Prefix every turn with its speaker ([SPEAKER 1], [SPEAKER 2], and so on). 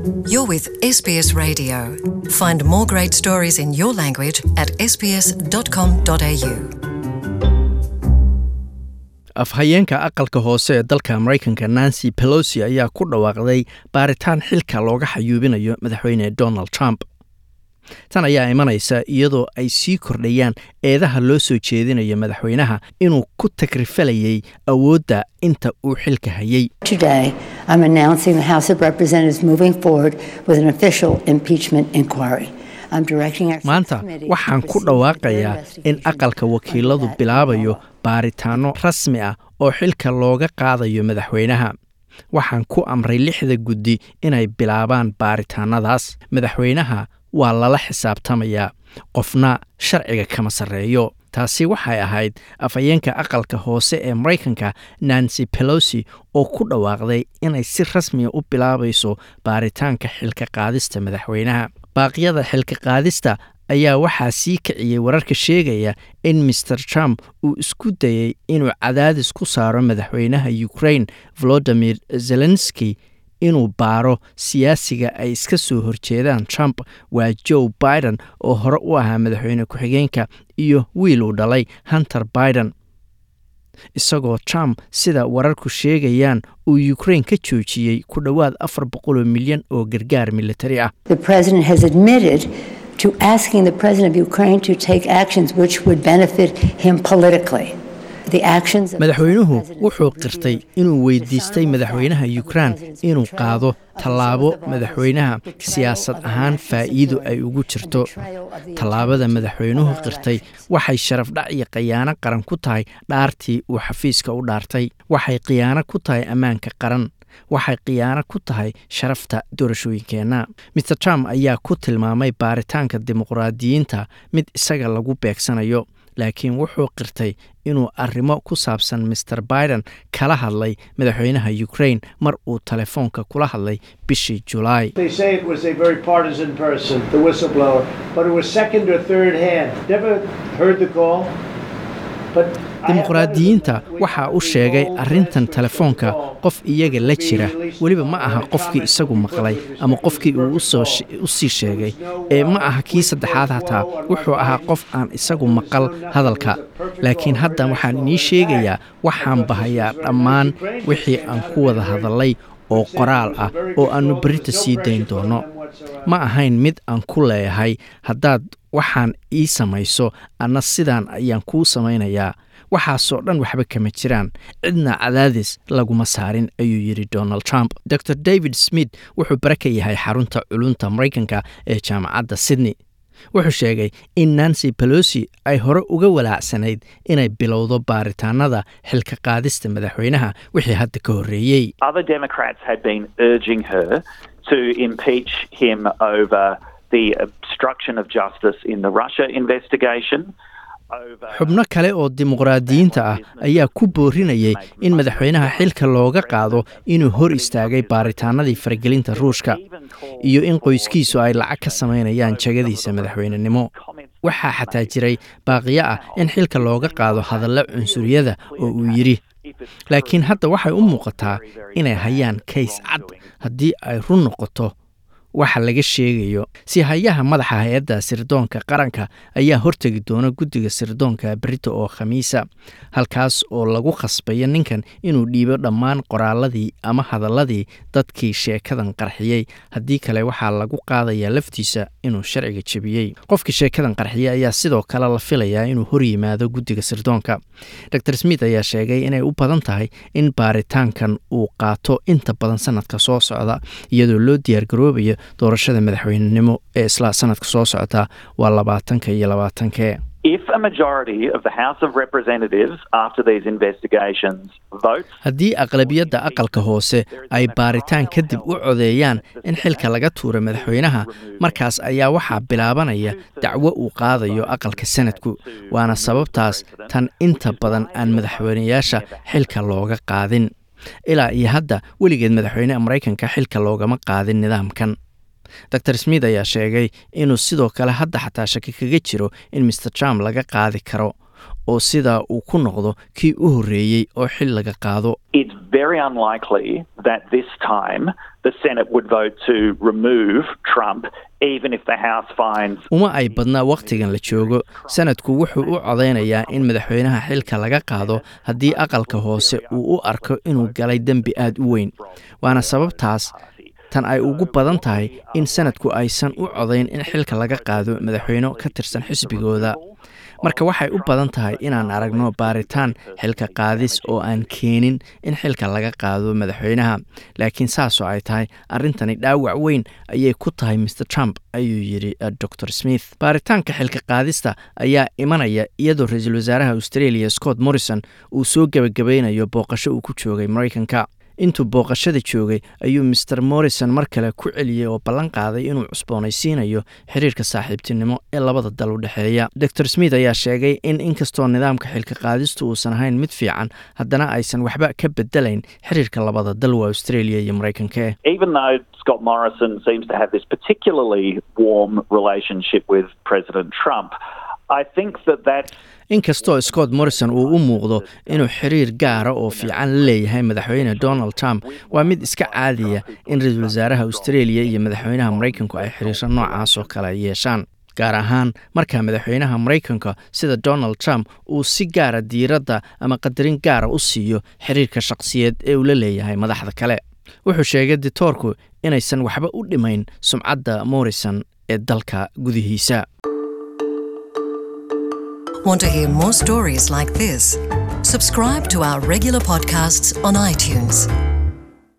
[SPEAKER 1] You're with SBS Radio. Find more great stories in your language at sbs.com.au.
[SPEAKER 2] afhayeenka aqalka hoose ee dalka maraykanka nancy pelosi ayaa ku dhawaaqday baaritaan xilka looga xayuubinayo madaxweyne donald trump tan ayaa imanaysa iyadoo ay sii kordhayaan eedaha loo soo jeedinayo madaxweynaha inuu ku takrifalayay awoodda inta uu xilka hayay
[SPEAKER 3] Today, I'm announcing the House of Representatives moving forward with an official impeachment inquiry. I'm directing our
[SPEAKER 2] maanta
[SPEAKER 3] subcommittee
[SPEAKER 2] waxaan
[SPEAKER 3] to
[SPEAKER 2] ku
[SPEAKER 3] proceed with
[SPEAKER 2] dhawaaqayaa
[SPEAKER 3] their
[SPEAKER 2] in aqalka wakiiladu
[SPEAKER 3] that
[SPEAKER 2] bilaabayo
[SPEAKER 3] law.
[SPEAKER 2] baaritaano rasmi ah oo xilka looga qaadayo madaxweynaha waxaan ku amray lixda guddi inay bilaabaan baaritaanadaas madaxweynaha waa lala xisaabtamayaa qofna sharciga kama sarreeyo taasi waxay ahayd afhayeenka aqalka hoose ee maraykanka nancy pelosi oo ku dhawaaqday inay si rasmiya u bilaabayso baaritaanka xilka qaadista madaxweynaha baaqyada xilka qaadista ayaa waxaa sii kiciyey wararka sheegaya in master trump uu isku dayey inuu cadaadis ku saaro madaxweynaha ukraine volodimir zelenski inuu baaro siyaasiga ay iska soo horjeedaan trump waa joe biden oo hore u ahaa madaxweyne ku-xigeenka iyo wiil uu dhalay hunter biden isagoo trump sida wararku sheegayaan uu ukraine ka joojiyey ku dhowaad afar boqoloo milyan oo gargaar militari ah
[SPEAKER 3] The president has admitted to asking the president of Ukraine to take actions which would benefit him politically. The actions of
[SPEAKER 2] madaxweynuhu
[SPEAKER 3] President
[SPEAKER 2] wuxuu
[SPEAKER 3] revealed
[SPEAKER 2] qirtay inuu weydiistay madaxweynaha ukraine inuu qaado tallaabo madaxweynaha siyaasad ahaan faa'iido ay ugu jirto tallaabada madaxweynuhu qirtay waxay sharafdhac iyo khiyaano qaran ku tahay dhaartii uu xafiiska u dhaartay waxay khiyaano ku tahay ammaanka qaran waxay khiyaano ku tahay sharafta doorashooyinkeenna mr trump ayaa ku tilmaamay baaritaanka dimuqraadiyiinta mid isaga lagu beegsanayo laakiin wuxuu qirtay inuu arrimo ku saabsan master biden kala hadlay madaxweynaha ukraine mar uu telefoonka kula hadlay bishii julaay
[SPEAKER 4] They say it was a very partisan person, the whistleblower, but it was second or third hand. Never heard the call. But I have
[SPEAKER 2] dimuqraadiyiinta
[SPEAKER 4] letters of them.
[SPEAKER 2] waxaa u sheegay arrintan telefoonka qof iyaga la jira weliba ma aha qofkii isagu maqlay ama qofkii uu usoo she- u sii sheegay ee ma aha kii saddexaad hataa wuxuu ahaa qof aan isagu maqal hadalka laakiin hadda waxaan inii sheegayaa waxaan bahayaa dhammaan wixii aan ku wada hadallay oo qoraal ah oo aannu berita sii dayn doono ma ahayn mid aan ku leeyahay haddaad waxaan ii samayso anna sidaan ayaan kuu samaynayaa waxaasoo dhan waxba kama jiraan cidna cadaadis laguma saarin ayuu yidhi donald trump dor david smith wuxuu bare ka yahay xarunta culunta maraykanka ee jaamacadda sydney wuxuu sheegay in nancy pelosi ay hore uga walaacsanayd inay bilowdo baaritaanada xilka qaadista madaxweynaha wixii hadda ka horreeyey
[SPEAKER 5] Other Democrats had been urging her to impeach him over the obstruction of justice in the Russia investigation. over-
[SPEAKER 2] xubno kale oo dimuqraadiyiinta ah ayaa ku boorinayay in madaxweynaha xilka looga qaado inuu hor istaagay baaritaanadii faragelinta ruushka iyo in qoyskiisu ay lacag ka samaynayaan jagadiisa madaxweynenimo waxaa xataa jiray baaqiyo ah in xilka looga qaado hadallo cunsuriyada oo uu yidhi laakiin hadda waxay u muuqataa inay hayaan kays cad haddii ay run noqoto waxa laga sheegayo si hayaha madaxa hay-adda sirdoonka qaranka ayaa hortegi doona guddiga sirdoonka berito oo khamiisa halkaas oo lagu khasbayo ninkan inuu dhiibo dhammaan qoraaladii ama hadalladii dadkii sheekadan qarxiyey haddii kale waxaa lagu qaadayaa laftiisa inuu sharciga jebiyey qofkii sheekadan qarxiyey ayaa sidoo kale la filayaa inuu hor yimaado guddiga sirdoonka dor smith ayaa sheegay inay u badan tahay in baaritaankan uu qaato inta badan sanadka soo socda iyadoo loo diyaargaroobayo doorashada madaxweynenimo ee isla sanadka soo socota waa labaatanka iyo labaatankee
[SPEAKER 5] If a majority of the House of Representatives, after these investigations, votes
[SPEAKER 2] haddii aqlabiyadda aqalka hoose ay baaritaan kadib u codeeyaan in xilka laga tuuro madaxweynaha markaas ayaa waxaa bilaabanaya dacwo uu qaadayo aqalka sanadku waana sababtaas tan inta badan aan madaxweynayaasha xilka looga qaadin ilaa iyo hadda weligeed madaxweyne maraykanka xilka loogama qaadin nidaamkan dor smith ayaa sheegay inuu sidoo kale hadda xataa shaki kaga jiro in master trump laga qaadi karo oo sidaa uu ku noqdo kii u horreeyey oo xil laga qaado
[SPEAKER 5] It's very unlikely that this time the Senate would vote to remove Trump, even if the House finds
[SPEAKER 2] uma ay badnaa wakhtigan la joogo sanadku wuxuu u codaynayaa in madaxweynaha xilka laga qaado haddii aqalka hoose uu u arko inuu galay dembi aad u weyn waana sababtaas tan ay ugu badan tahay in sanadku aysan u codayn in xilka laga qaado madaxweyne ka tirsan xisbigooda marka waxay u badan tahay inaan aragno baaritaan xilka qaadis oo aan keenin in xilka laga qaado madaxweynaha laakiin saasoo ay tahay arrintani dhaawac weyn ayay ku tahay mr trump ayuu yidhi dor smith baaritaanka xilka qaadista ayaa imanaya iyadoo ra-iisul wasaaraha australia scott morrison uu soo gebagabaynayo booqasho uu ku joogay maraykanka intuu booqashada joogay ayuu master morrison mar kale ku celiyey oo ballan qaaday inuu cusboonaysiinayo xiriirka saaxiibtinimo ee labada dal u dhexeeya dor smith ayaa sheegay in inkastoo nidaamka xilka qaadistu uusan ahayn mid fiican haddana aysan waxba ka bedelayn xiriirka labada dal waa australia iyo maraykanka
[SPEAKER 5] even though Scott Morrison seems to have this particularly warm relationship with President Trump, I think that that's
[SPEAKER 2] inkastoo scott morrison uu u muuqdo inuu xiriir gaara oo fiican la leeyahay madaxweyne donald trump waa mid iska caadiya in ra-iisul wasaaraha australia iyo madaxweynaha maraykanku ay xiriiro noocaas oo kale yeeshaan gaar ahaan marka madaxweynaha maraykanka sida donald trump uu si gaara diiradda ama qadarin gaara u siiyo xiriirka shaqsiyeed ee uu la leeyahay madaxda kale wuxuu sheegay ditoorku inaysan waxba u dhimayn sumcadda morrison ee dalka gudihiisa
[SPEAKER 1] Want to hear more stories like this? Subscribe to our regular podcasts on iTunes.